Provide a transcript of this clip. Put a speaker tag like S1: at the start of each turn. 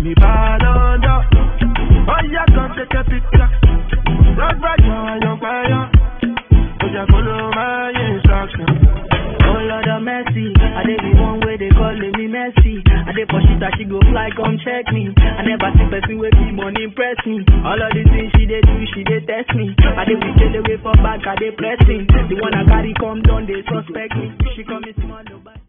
S1: me bad under. Oh yeah, come take a picture. Rock right now, young fire. Oh yeah, follow my instructions.
S2: Oh Lord of mercy, I dey be one way they calling me messy. I dey for shit that she go fly, come check me. I never see person with be money impress me. All of these things she dey do, she dey test me. I dey be chill away for back, I dey pressing. The one I carry come down, they suspect me. She call me small, nobody.